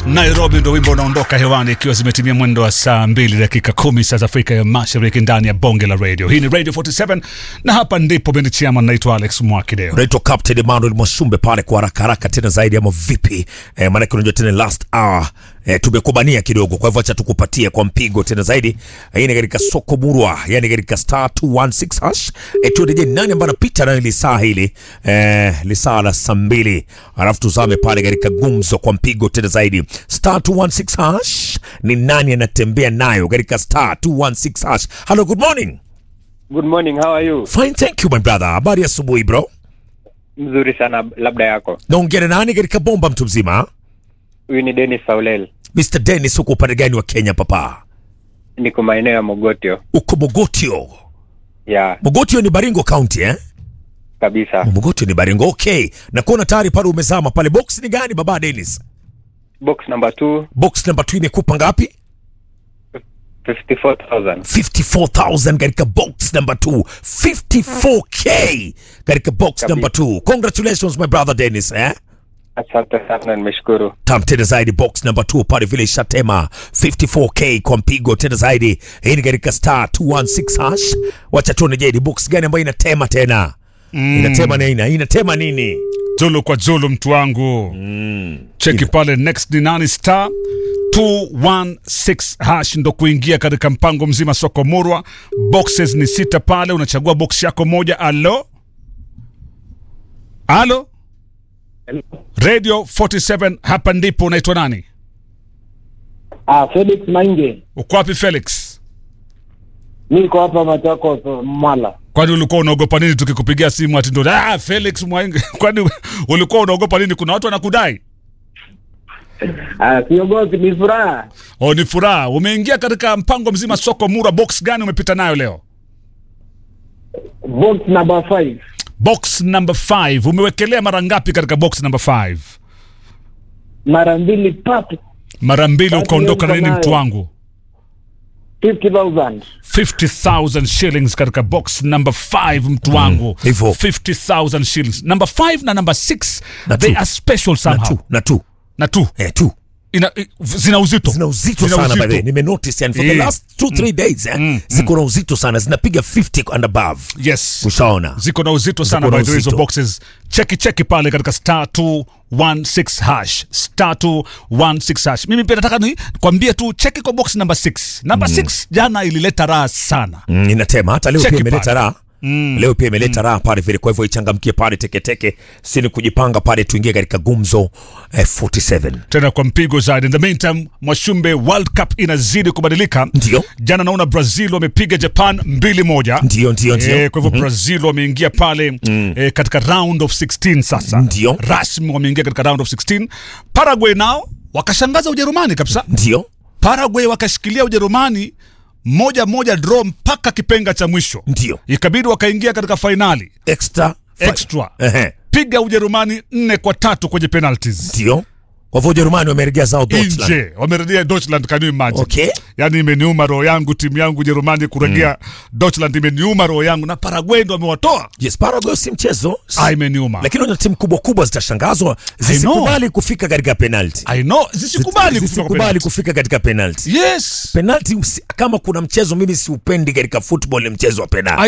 Nairobi ndo wimbo unaondoka hewani ikiwa zimetimia mwendo wa saa mbili dakika kumi saa za Afrika ya Mashariki ndani ya bonge la radio. Hii ni Radio 47 na hapa ndipo bendi chama, naitwa Alex Mwakideo. unaitwa Captain Emmanuel Mwasumbe pale kwa haraka haraka tena zaidi ama vipi? Eh, maanake unajua tena last hour eh, tumekubania kidogo, kwa hivyo acha tukupatie kwa mpigo tena zaidi. Hii ni katika soko murwa, yani katika star 216 hash. Eh, tuendeje nani ambaye anapita nayo lisaa hili eh, lisaa la saa mbili, alafu tuzame pale katika gumzo kwa mpigo tena zaidi. Star 216 hash ni nani anatembea nayo katika star 216 hash? Hello, good morning. Good morning, how are you? Fine, thank you my brother. Habari ya asubuhi bro. Mzuri sana, labda yako. Naongea na nani katika bomba mtu mzima? Huyu ni Dennis Saulel, Mr. Dennis, uko upande gani wa Kenya papa? niko maeneo ya Mogotio. Uko Mogotio. Ya Mogotio ni Baringo County eh? kabisa. Mogotio ni Baringo. Okay. Na kuona tayari pale umezama pale. Box ni gani baba Dennis? Box number 2, Box number 2 imekupa ngapi? 54,000. 54,000 katika box number 2. 54k katika box Kabisa. number 2. Congratulations my brother Dennis eh? Asante sana, nimeshukuru. tam tena zaidi box number 2 pale vile ishatema 54k kwa mpigo tena zaidi hii ni katika star 216 hash wacha tuone je ni box gani ambayo inatema tena inatema nini inatema nini Zulu kwa Zulu, mtu wangu cheki pale next ni nani star 216 hash ndo kuingia katika mpango mzima soko murwa. Boxes ni sita pale, unachagua box yako moja. Alo alo, Radio 47 hapa ndipo. Unaitwa nani? Ah, Felix Mainge. Uko wapi Felix? Niko hapa Machakos Mwala. Kwani ulikuwa unaogopa nini tukikupigia simu ati ndo ah, Felix Mwainge? Kwani ulikuwa unaogopa nini? Kuna watu wanakudai? Ah, siogopi ni furaha. Oh, ni furaha. Umeingia katika mpango mzima soko mura. Box gani umepita nayo leo? Box number 5. Box number 5. Umewekelea mara ngapi katika box number 5? Mara mbili tatu. Mara mbili Tatu ukaondoka na niko nini nayo. mtu wangu? 50,000. 50,000 shillings katika box number 5 mtu wangu. hivyo. 50,000 shillings. Number 5 na number 6 Na they two. are special na somehow. tu na tu Na tu. eh tu Ina, i- zina uzito. zina uzito Zina sana by the way uzito. nimenotice yani for the Eh. last 2 3 days eh, ziko na uzito sana zinapiga 50 and above Yes. ushaona ziko na uzito sana na by the way hizo uzito. boxes cheki cheki pale katika star 216 hash star 216 hash mimi pia nataka ni kwambie tu cheki kwa box number 6 number 6 jana ilileta raha sana Mm, inatema hata leo Cheki pia imeleta pale. raha leo pia imeleta raha pale vile kwa hivyo ichangamkie pale teketeke sini kujipanga pale tuingie katika gumzo eh, 47 tena kwa mpigo zaidi in the meantime mwashumbe world cup inazidi kubadilika Ndio. jana naona brazil wamepiga japan mbili moja ndio ndio ndio Eh, kwa hivyo brazil wameingia pale eh, katika round of 16 sasa Ndio. rasmi wameingia katika round of 16 paraguay nao wakashangaza ujerumani kabisa ndio Paraguay wakashikilia Ujerumani moja moja draw mpaka kipenga cha mwisho, ndio ikabidi wakaingia katika fainali extra fi- extra, Ehe, piga Ujerumani nne kwa tatu kwenye penalties ndio kwa hivyo Ujerumani wameregea zao Deutschland nje, wamerudia Deutschland. Can you imagine? Okay. Yani imeniuma roho yangu, timu yangu Ujerumani kurejea Deutschland, imeniuma roho yangu, na Paraguay ndo wamewatoa. yes Paraguay si mchezo Ah, imeniuma. lakini unajua timu kubwa kubwa zitashangazwa zisikubali kufika katika penalty I know, zisikubali kufika kwa zisikubali penalty. kufika katika penalty Yes. penalty usi- kama kuna mchezo mimi siupendi katika football ni mchezo wa penalty